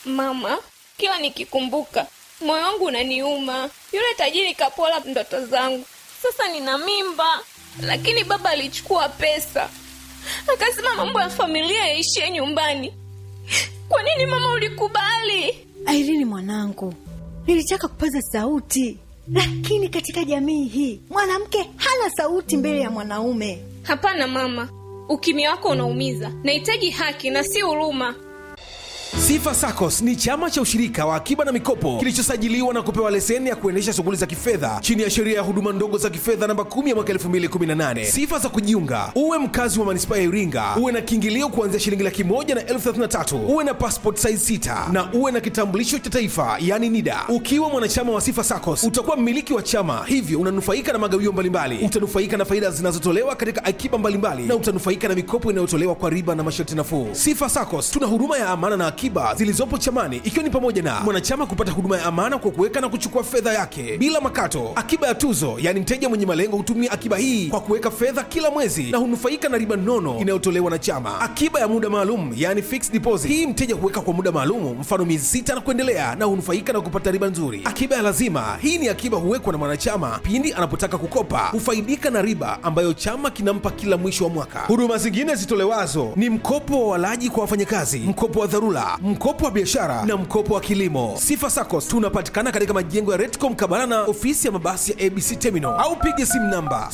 Mama, kila nikikumbuka moyo wangu unaniuma. Yule tajiri kapola ndoto zangu. Sasa nina mimba, lakini baba alichukua pesa akasema mambo ya familia yaishie nyumbani. Kwa nini mama ulikubali? Airini mwanangu, nilitaka kupaza sauti, lakini katika jamii hii mwanamke hana sauti mbele ya mwanaume. Hapana mama, ukimya wako unaumiza. Nahitaji haki na si huruma. Sifa SACCOS ni chama cha ushirika wa akiba na mikopo kilichosajiliwa na kupewa leseni ya kuendesha shughuli za kifedha chini ya sheria ya huduma ndogo za kifedha namba 10 ya mwaka 2018. Sifa za kujiunga: uwe mkazi wa manispaa ya Iringa, uwe na kiingilio kuanzia shilingi laki moja na elfu thelathini na tatu, uwe na passport size 6 na uwe na kitambulisho cha taifa yani NIDA. Ukiwa mwanachama wa Sifa SACCOS utakuwa mmiliki wa chama, hivyo unanufaika na magawio mbalimbali, utanufaika na faida zinazotolewa katika akiba mbalimbali na utanufaika na mikopo inayotolewa kwa riba na masharti nafuu. Sifa SACCOS tuna huduma ya amana na akiba zilizopo chamani ikiwa ni pamoja na mwanachama kupata huduma ya amana kwa kuweka na kuchukua fedha yake bila makato, akiba ya tuzo, yaani mteja mwenye malengo hutumia akiba hii kwa kuweka fedha kila mwezi na hunufaika na riba nono inayotolewa na chama, akiba ya muda maalum, yaani fixed deposit. Hii mteja huweka kwa muda maalum, mfano miezi sita na kuendelea, na hunufaika na kupata riba nzuri. Akiba ya lazima, hii ni akiba huwekwa na mwanachama pindi anapotaka kukopa, hufaidika na riba ambayo chama kinampa kila mwisho wa mwaka. Huduma zingine zitolewazo ni mkopo wa walaji kwa wafanyakazi, mkopo wa dharura, mkopo wa biashara na mkopo wa kilimo. Sifa SACCOS tunapatikana katika majengo ya Retcom Kabala na ofisi ya mabasi ya ABC Terminal au piga simu namba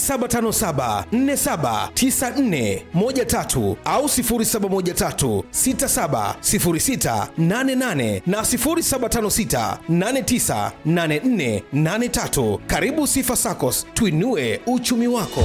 0757479413 au 0713670688 na 0756898483. Karibu Sifa SACCOS, tuinue uchumi wako.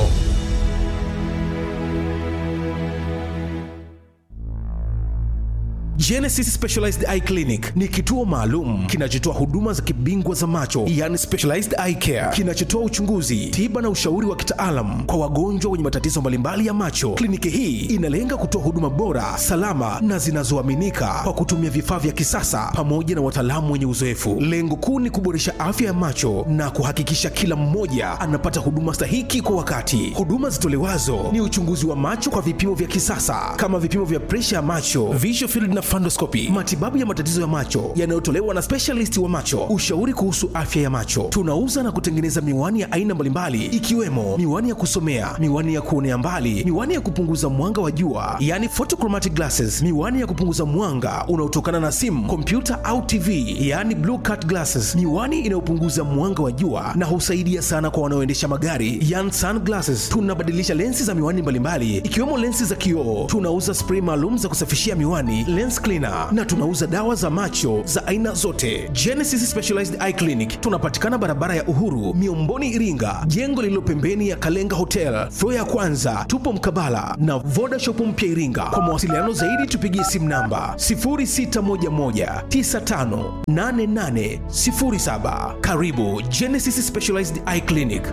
Genesis Specialized Eye Clinic ni kituo maalum kinachotoa huduma za kibingwa za macho, yani specialized eye care, kinachotoa uchunguzi, tiba na ushauri wa kitaalam kwa wagonjwa wenye matatizo mbalimbali ya macho. Kliniki hii inalenga kutoa huduma bora, salama na zinazoaminika kwa kutumia vifaa vya kisasa pamoja na wataalamu wenye uzoefu. Lengo kuu ni kuboresha afya ya macho na kuhakikisha kila mmoja anapata huduma stahiki kwa wakati. Huduma zitolewazo ni uchunguzi wa macho kwa vipimo vya kisasa kama vipimo vya presha ya macho, visual field na fundoscopy, matibabu ya matatizo ya macho yanayotolewa na specialist wa macho, ushauri kuhusu afya ya macho. Tunauza na kutengeneza miwani ya aina mbalimbali ikiwemo miwani ya kusomea, miwani ya kuonea mbali, miwani ya kupunguza mwanga wa jua, yani photochromatic glasses, miwani ya kupunguza mwanga unaotokana na simu, kompyuta au TV, yani blue cut glasses, miwani inayopunguza mwanga wa jua na husaidia sana kwa wanaoendesha magari, yani sunglasses. Tunabadilisha lensi za miwani mbalimbali ikiwemo lensi za kioo. Tunauza spray maalum za kusafishia miwani, lens cleaner na tunauza dawa za macho za aina zote. Genesis Specialized Eye Clinic tunapatikana barabara ya Uhuru, Miomboni, Iringa, jengo lililo pembeni ya Kalenga Hotel, floor ya kwanza. Tupo mkabala na Voda Shop mpya Iringa. Kwa mawasiliano zaidi tupigie simu namba 0611958807. Karibu Genesis Specialized Eye Clinic.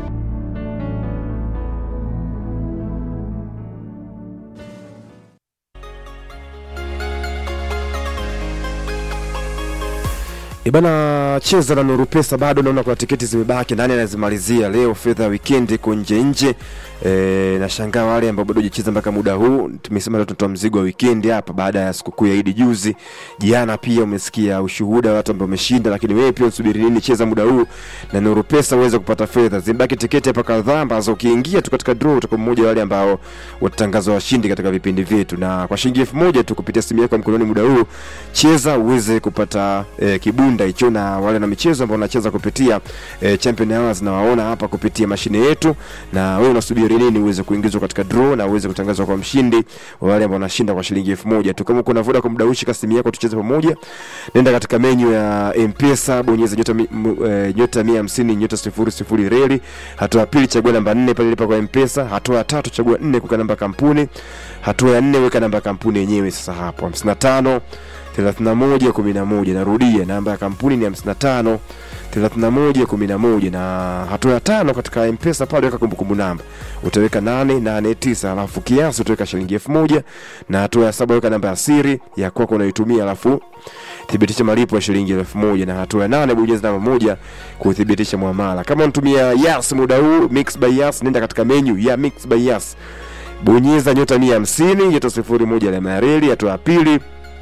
Ibana cheza na Nuru Pesa bado naona kuna tiketi zimebaki, nani anazimalizia leo? Fedha ya weekend iko nje nje. E, nashangaa wale ambao bado hajacheza mpaka muda huu. Tumesema leo tunatoa mzigo wa weekend hapa baada ya sikukuu ya Idi juzi. Jana pia umesikia ushuhuda wa watu ambao wameshinda, lakini wewe pia usubiri nini? Cheza muda huu na Nuru Pesa uweze kupata fedha. Zimebaki tiketi hapa kadhaa ambazo ukiingia tu katika draw utakuwa mmoja wa wale ambao watatangazwa washindi katika vipindi vyetu, na kwa shilingi elfu moja tu kupitia simu yako ya mkononi muda huu cheza uweze kupata e, kibunda hicho, na wale na michezo ambao wanacheza kupitia e, Champion Hours na waona hapa kupitia mashine yetu, na wewe unasubiri nini uweze kuingizwa katika draw na uweze kutangazwa kwa mshindi wa wale ambao wanashinda kwa shilingi elfu moja tu. Kama kuna Vodacom mdaushi ka simu yako, tucheze pamoja. Nenda katika menyu ya M-Pesa, bonyeza nyota mi, m, e, nyota 150 nyota 00 reli. Hatua ya pili chagua namba 4 pale lipa kwa M-Pesa. Hatua ya tatu chagua 4 kuweka namba kampuni. Hatua ya 4 weka namba kampuni yenyewe sasa hapo 55 31 11. Narudia, namba ya kampuni ni 55 31 11, na hatua ya tano katika M-Pesa pale weka kumbukumbu namba, utaweka 889, alafu kiasi utaweka shilingi 1000, na hatua ya saba weka namba ya siri ya kwako unaitumia, alafu thibitisha malipo ya shilingi elfu moja na hatua ya nane bonyeza namba moja kuthibitisha muamala. Kama unatumia Yas muda huu Mix by Yas, nenda katika menu ya Mix by Yas, bonyeza nyota 150 nyota 01 alama ya reli. Hatua ya pili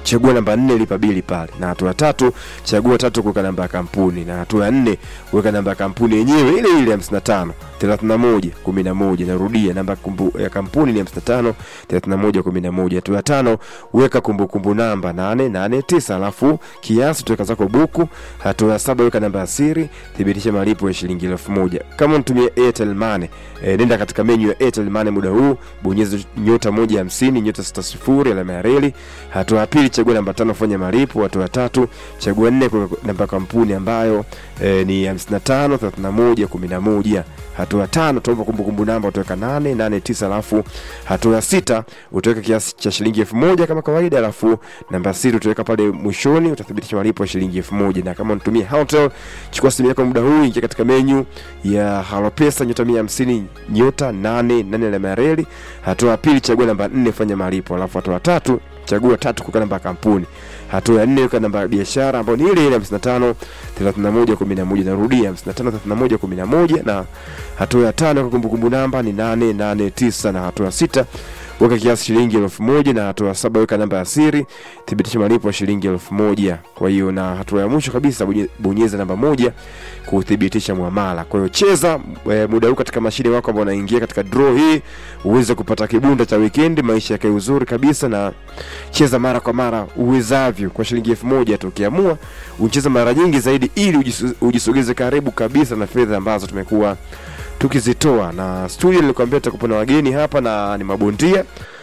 chagua namba nne lipa bili pale na hatua ya tatu chagua tatu kuweka namba ya kampuni na hatua ya nne weka namba ya kampuni yenyewe ile ile hamsini na tano thelathini na moja kumi na moja narudia namba ya kumbu- ya kampuni ni hamsini na tano thelathini na moja kumi na moja hatua ya tano weka kumbukumbu namba nane nane tisa alafu kiasi tuweka zako buku hatua ya saba weka namba ya siri thibitisha malipo ya shilingi elfu moja kama unatumia airtel money e, nenda katika menyu ya airtel money muda huu bonyeza nyota moja hamsini nyota sita sifuri alama ya reli hatua ya pili chagua namba tano fanya malipo hatua ya tatu chagua nne kuweka namba ya kampuni ambayo e, ni 55 31 11 hatua ya tano utaomba kumbukumbu namba utaweka nane nane tisa alafu hatua ya sita utaweka kiasi cha shilingi elfu moja kama kawaida alafu namba ya siri utaweka pale mwishoni utathibitisha malipo ya shilingi elfu moja na kama unatumia hotel chukua simu yako muda huu ingia katika menyu ya halopesa nyota mia hamsini nyota nane nane alama ya reli hatua ya pili chagua namba nne fanya malipo alafu hatua ya tatu chagua tatu kuweka namba ya kampuni hatua ya nne weka namba ya biashara ambayo ni ile ile 55 31 11 narudia 55 31 11 na hatua ya tano weka kumbukumbu namba ni 889 na hatua ya sita weka kiasi shilingi elfu moja na hatua ya saba weka namba ya siri thibitisha malipo ya shilingi elfu moja kwa hiyo na hatua ya mwisho kabisa bonye- bonyeza namba moja kuthibitisha mwamala kwa hiyo cheza e, muda huu katika mashine wako ambao unaingia katika draw hii uweze kupata kibunda cha wikendi maisha yakae uzuri kabisa na cheza mara kwa mara uwezavyo kwa shilingi elfu moja tu ukiamua ucheze mara nyingi zaidi ili ujisu- ujisogeze karibu kabisa na fedha ambazo tumekuwa tukizitoa na studio nilikwambia tutakuwa na wageni hapa na ni mabondia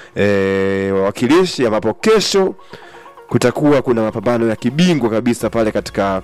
e, wawakilishi ambapo kesho kutakuwa kuna mapambano ya kibingwa kabisa pale katika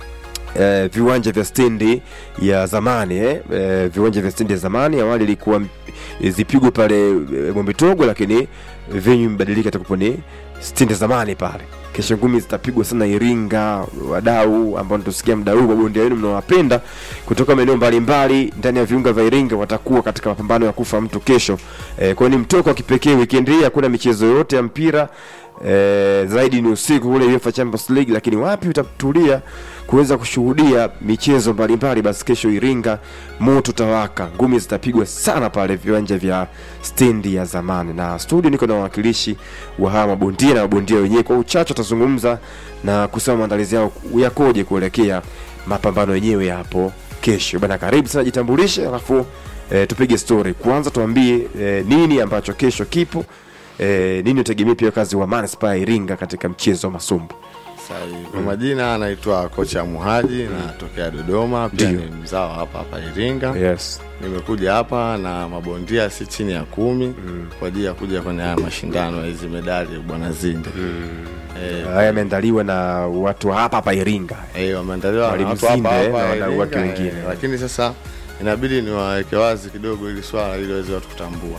eh, viwanja vya stendi ya zamani eh, eh, viwanja vya stendi ya zamani awali ilikuwa m- zipigwe pale eh, Mwembetogo, lakini venue imebadilika, itakuwa ni stendi ya zamani pale. Kesho ngumi zitapigwa sana Iringa. Wadau ambao natusikia mda huu, mabondia wenu mnawapenda kutoka maeneo mbalimbali ndani ya viunga vya Iringa watakuwa katika mapambano ya kufa mtu kesho. Eh, kwa hiyo ni mtoko wa kipekee. Weekend hii hakuna michezo yote ya mpira eh, zaidi ni usiku kule UEFA Champions League, lakini wapi utatulia kuweza kushuhudia michezo mbalimbali. Basi kesho Iringa moto tawaka, ngumi zitapigwa sana pale viwanja vya stendi ya zamani. Na studio niko na wawakilishi wa hawa mabondia na mabondia wenyewe, kwa uchache watazungumza na kusema maandalizi yao yakoje kuelekea mapambano yenyewe hapo kesho. Bana, karibu sana, jitambulishe alafu e, tupige story. Kwanza tuambie e, nini ambacho kesho kipo e, nini utegemea pia kazi wa manispaa ya Iringa katika mchezo wa masumbu. Sahi. Kwa majina anaitwa kocha Muhaji natokea Dodoma, pia Ndio. ni mzao hapa hapa Iringa. Yes. Nimekuja hapa na mabondia si chini ya kumi kwa ajili ya kuja kwenye haya mashindano ya hizi medali bwana Zinde. Eh, Haya yameandaliwa na watu wa hapa hapa Iringa. eh, wameandaliwa na Mwalimu watu hapa Zinde hapa na wadau Iringa, wake eh, wengine. lakini sasa inabidi niwaweke wazi kidogo ili swala ili waweze watu kutambua.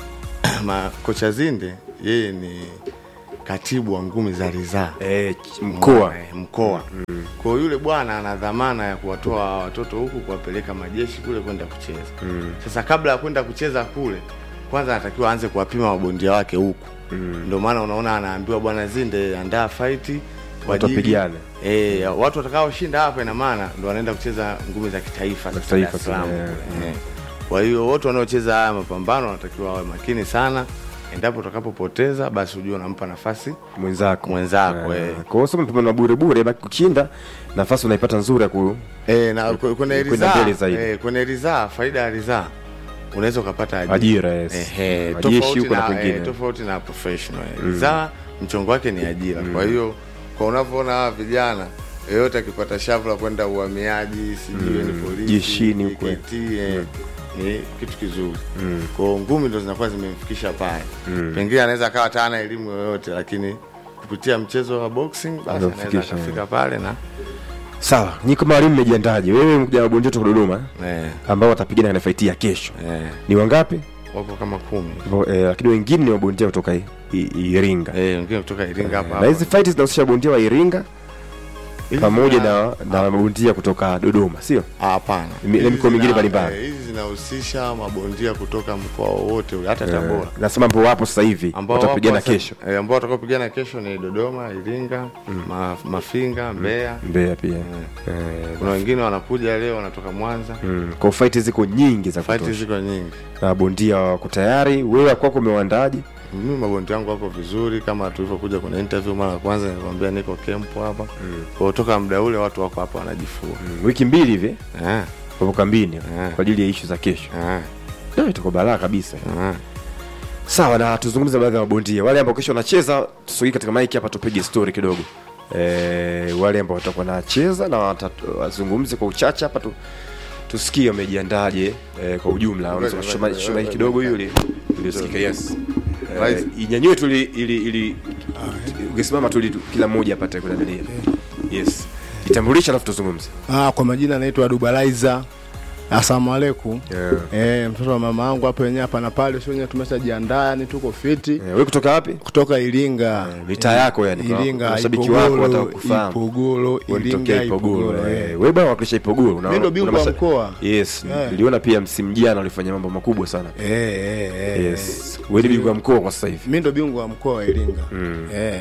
Ma, kocha Zinde yeye ni katibu wa ngumi za ridhaa E, mkoa Eh, mkoa kwa hiyo yule bwana ana dhamana ya kuwatoa watoto huku kuwapeleka majeshi kule kwenda kucheza sasa kabla ya kwenda kucheza kule kwanza anatakiwa aanze kuwapima mabondia wake huku ndio maana unaona anaambiwa bwana zinde andaa faiti kwa Watu ajili- wapigane. eh, watu watakaoshinda hapa ina maana ndo wanaenda kucheza ngumi za kitaifa sasa kitaifa Dar es Salaam kule, kule. Eh. kwa hiyo wote wanaocheza haya mapambano wanatakiwa wawe makini sana endapo utakapopoteza basi ujue unampa nafasi mwenzako Mwenzako, eh. Kwa hiyo sio mpambano wa bure bure, baki kushinda nafasi unaipata nzuri ya ku E, na kwe- kwenye Kwenda ridhaa mbele zaidi. e, kwenye ridhaa faida ya ridhaa unaweza ukapata ajira, Ajira, yes. Ehe, Majeshi tofauti huko na na, kwingine. eh, tofauti na professional eh. ridhaa mchongo wake ni ajira kwa hiyo kwa unavyoona hawa vijana yeyote akipata shavu la kwenda uhamiaji sijui ni polisi Jeshini huko, eh. JKT, eh, ni kitu kizuri kwa hiyo ngumi ndo zinakuwa zimemfikisha pale pengine anaweza akawa hata hana elimu yoyote lakini kupitia mchezo wa boxing basi anaweza Anamfikisha, akafika pale na sawa. Nyi kama walimu mmejiandaje? Wewe mkuja mabondia kutoka Dodoma eh, ambao watapigana katika fight ya kesho eh. ni wangapi? wako kama kumi Bo- eh, Lakini wengine ni mabondia kutoka I- I- Iringa. eh, wengine kutoka Iringa hapa Na hizi fight zinahusisha bondia wa Iringa Hizi pamoja zina- na na mabondia kutoka Dodoma, sio? Ah, hapana Mi- ile Hizi mikoa mingine zina- mbalimbali. eh, hizi zinahusisha mabondia kutoka mkoa wowote ule, hata Tabora Nasema ambao wapo sasa hivi ambao watapigana wapo sasa- kesho. eh, ambao watakaopigana kesho ni Dodoma, Iringa, ma, Mafinga, Mbeya. Mbeya pia. Eh, Kuna wengine wanakuja leo wanatoka Mwanza. mm, kwa fight ziko nyingi za Fight kutosha. ziko nyingi. na bondia wako tayari. Wewe kwako umewaandaje? mimi mabondia wangu wako vizuri kama tulivyokuja kwenye interview mara ya kwanza nilikwambia niko kempo hapa mm. kwa toka muda ule watu wako hapa wanajifua Mm, wiki mbili hivi eh, wapo kambini Eh. kwa ajili ya ishu za kesho eh, Ndio, itakuwa balaa kabisa eh. sawa na tuzungumze baadhi ya mabondia wale ambao kesho wanacheza tusogee katika maiki hapa tupige story kidogo e, wale ambao watakuwa wanacheza na wata- wazungumze kwa uchache hapa tu, tusikie wamejiandaje e, kwa ujumla unaweza Ngoja, kushusha ngoja, shusha mic ngoja, kidogo ngoja. hiyo ili ili usikike yes Eh, Right. inyanyue tu ili ili ili ungesimama tu ili tu- kila mmoja apate kuangalia yes jitambulisha alafu tuzungumze Ah, kwa majina naitwa Dubalaiza. Asalamu alaikum. yeah. Eh, mtoto wa mama yangu hapo wenyewe hapa na pale, sio wenyewe tumeshajiandaa, yani tuko fiti Eh, wewe kutoka wapi kutoka Iringa. mitaa yako yani kwa- Iringa, mashabiki wako Ipogolo, watakufahamu Ipogolo, Ulitokea Iringa, Ipogolo. Ipogolo. eh. eh. Wewe bwana wakilisha Ipogolo. Una- Mimi ndo bingwa una wa masha- mkoa. Yes. Yeah. Niliona pia msimu jana ulifanya mambo makubwa sana. Eh, eh, eh. Yes. Wewe ni bingwa wa mkoa kwa sasa hivi. Mimi ndo bingwa wa mkoa wa Iringa. Eh.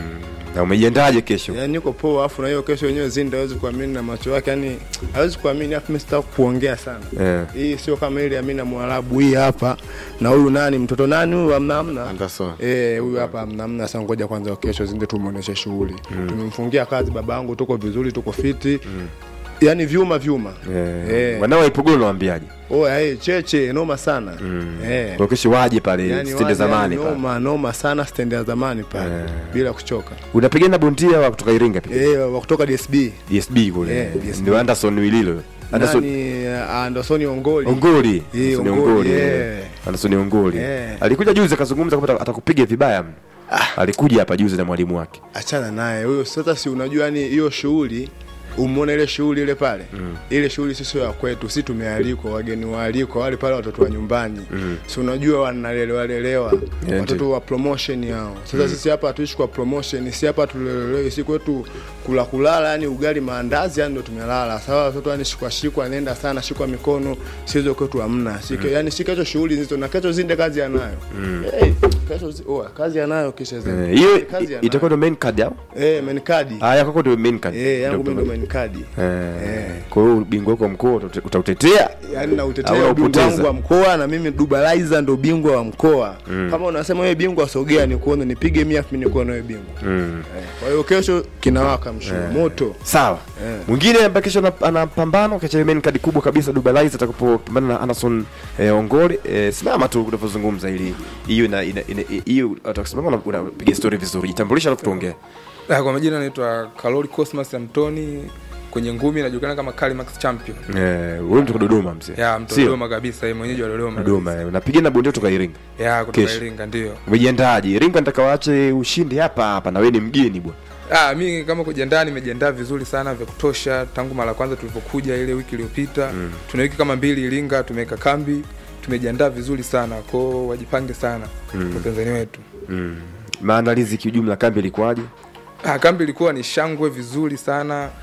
Na umejiandaje kesho? Yaani niko poa afu na hiyo kesho yenyewe Zinda hawezi kuamini na macho yake, yani hawezi kuamini afu mimi sitaki kuongea sana. Eh. Hii sio kama ile Amina Mwarabu hii hapa na huyu nani mtoto nani huyu amna amna. Anderson. Eh, huyu hapa amna amna sasa ngoja kwanza kesho Zinde tumuoneshe shughuli. Tumemfungia kazi baba yangu tuko vizuri tuko fiti. Yaani vyuma vyuma. Eh. Eh. Wanao wa Ipogolo nawaambiaje? Oh, eh cheche noma sana. Eh. Kwa kesho waje pale Yaani stendi waje, zamani yaani pale. noma noma sana stendi ya zamani pale bila kuchoka. Unapigana na bondia wa kutoka Iringa pia. Eh, wa kutoka DSB. DSB kule. Eh, DSB. Ndio Anderson Wililo. Anderson Nani uh, Anderson Ongoli. Ongoli. Eh, Anderson Ongoli, Ongoli. eh. eh. Anderson Ongoli. Eh. Alikuja juzi akazungumza kwamba atakupiga vibaya. mno. Alikuja hapa juzi na mwalimu wake. achana naye huyo sasa si unajua yani hiyo shughuli umeona ile shughuli ile pale mm. ile shughuli sisi ya kwetu si tumealikwa wageni waalikwa wale pale watoto wa nyumbani mm. si unajua wanalelewa lelewa Yeah, watoto wa promotion hao sasa sisi hapa hatuishi kwa promotion si hapa tulelelewe si kwetu kula kulala yani ugali maandazi yani ndo tumelala sawa watoto yani shikwa shikwa nenda sana shikwa mikono sizo kwetu hamna si mm. yani si kesho shughuli nzito na kesho zinde kazi anayo mm. hey, kesho zi- oa, kazi anayo kisha zinde Eh, Hiyo kazi anayo itakuwa ndo main card yao. eh menikadi Ah, yako ndio main card. Eh, yangu Ndio mimi ndo main card. Eh, kwa hiyo ubingwa wako wa mkoa utate- utautetea Yaani na Au utetea ubingwa unaupoteza? wangu wa mkoa na mimi Dubalaiza ndo bingwa wa mkoa. Kama unasema wewe bingwa sogea ni kuone nipige mia afu mimi nikuone wewe bingwa. Eh, Kwa hiyo kesho kinawaka mshumaa moto. sawa Eh. mwingine ambaye kesho ana- ana pambano kacha main card kubwa kabisa Dubalais atakapopambana na Anderson eh, Ongole eh, simama tu unavyozungumza ili hiyo ina ina- ina- hiyo atakusimama una- unapiga story vizuri jitambulisha alafu tuongee Ah, kwa majina naitwa Kalori Cosmas Antoni kwenye ngumi najulikana kama Kalimax Champion. eh wewe mtu Dodoma mzee Ya mtu Sio? Dodoma kabisa, yeye mwenyeji wa Dodoma. Dodoma eh, unapiga na bondia kutoka Iringa Ya kutoka Kesho. Iringa ndio. umejiandaje Iringa nataka waache ushindi hapa hapa na wewe ni mgeni bwana Ah, mi kama kujiandaa nimejiandaa vizuri sana vya kutosha tangu mara ya kwanza tulipokuja ile wiki iliyopita. Mm. Tuna wiki kama mbili Iringa tumeweka kambi. Tumejiandaa vizuri sana. Kwao wajipange sana mm. Watanzania wetu. maandalizi kiujumla kambi ilikuwaje Ah, kambi ilikuwa ni shangwe vizuri sana